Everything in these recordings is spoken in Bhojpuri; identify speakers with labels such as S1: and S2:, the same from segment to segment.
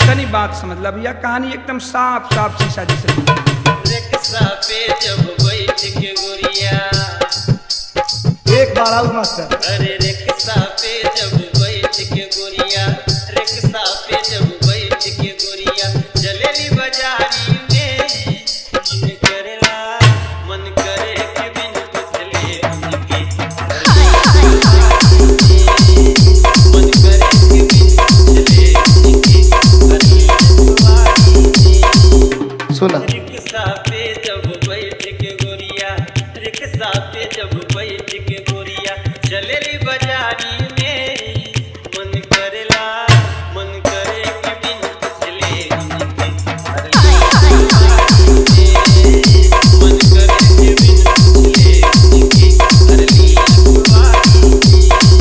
S1: तनी बात समझ ला भैया कहानी एकदम साफ साफ शीशा जैसे
S2: रिक्शा पे जब बैठ के गोरिया
S3: एक बार आउट मास्टर
S2: अरे रिक्शा पे जब बैठ के गोरिया रिक्शा पे जब बैठ के गोरिया चलेली बाजारी में मन करेला मन करे कि बिन पुछले उनके मन करे कि बिन पुछले उनके
S3: सुना
S2: रिक्शा पे जब बैठ के गोरिया रिक्शा पे जब बैठ के गोरिया चलेली बाजारी में मन करेला मन करे कि बिन पुछले उनके मन करे कि बिन पुछले उनके अरली अखबारी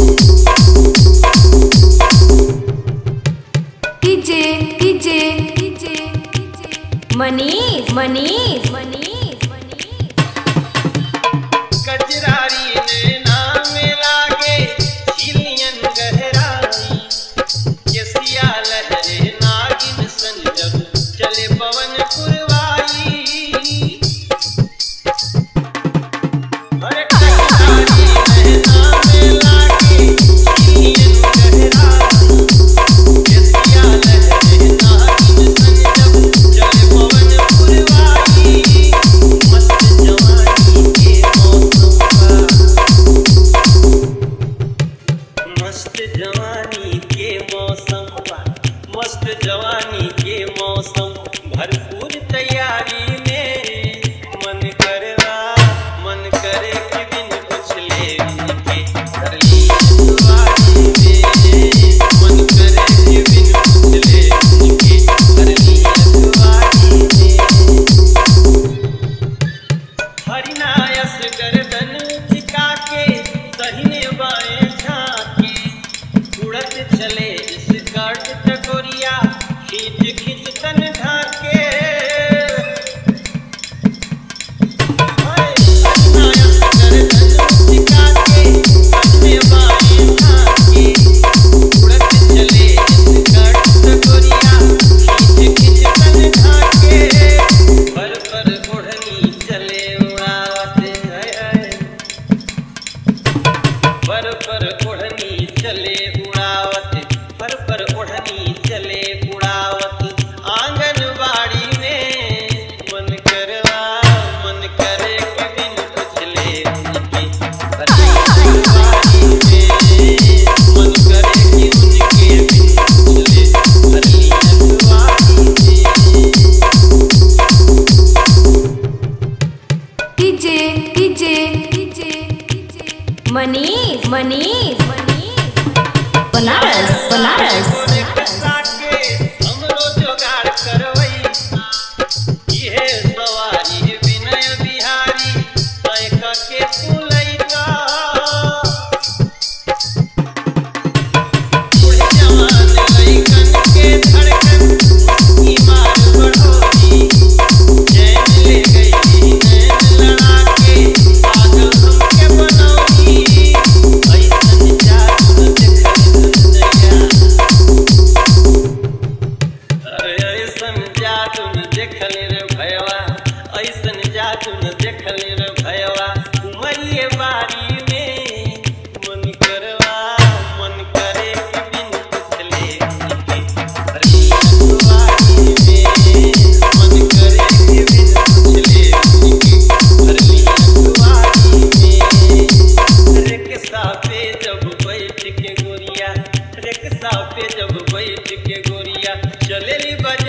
S4: DJ DJ DJ Manish Manish Manish Manish
S2: कजरारी नैना में लागे झिलियन गहराई यसिया लहरे नागिन सन जब चले पवन पुरवाई अरे कजरारी नैना में लागे झिलियन गहराई यसिया लहरे नागिन सन जब चले पवन पुरवाई मस्त जवानी के मौसम का मस्त जवानी के मौसम का मस्त जवानी के मौसम भरपूर तैयारी में मन करेला मन करे कि बिन पुछले उनके कर ली अखबारी में मन करे कि बिन पुछले उनके कर ली अखबारी में हरिनायस गर्दन झिका के दहिने बाएं झांके उड़त चले स्कर्ट टकोरिया खींच खींच तन ढाके हरिनायस गर्दन झिका के दहिने बाएं झांके उड़त चले स्कर्ट टकोरिया खींच खींच तन ढाके पर पर ओढ़नी चले उड़ावत है है। पर पर ओढ़नी चले उड़ावत पर पर ओढ़नी चले उड़ावत आंगनबाड़ी में मन करवा मन करे कि बिन पुछले उनके आंगनबाड़ी में मन करे कि उनके बिन पुछले अरली अखबारी में
S4: DJ DJ DJ Manish Manish Manish Banaras Banaras
S2: हमरो जोगाड़ करवई इहे सवारी विनय बिहारी तय के पुलैका बूढ़ जवान लइकन के धड़कन ईमान बढ़ोगी चैन ले गई नैन लड़ा के पागल हमके बनौगी ऐसन जादू देखल दुनिया अरे ऐसन जादू न देखल रे भयवा ऐसन जादू न देखल रे भयवा उमरिए बारी में मन करवा मन करे कि बिन पुछले उनके अरे अखबारी में मन करे कि बिन पुछले उनके अरे अखबारी में रिक्शा पे जब बैठ के गोरिया रिक्शा पे जब बैठ के गोरिया चलेली बजा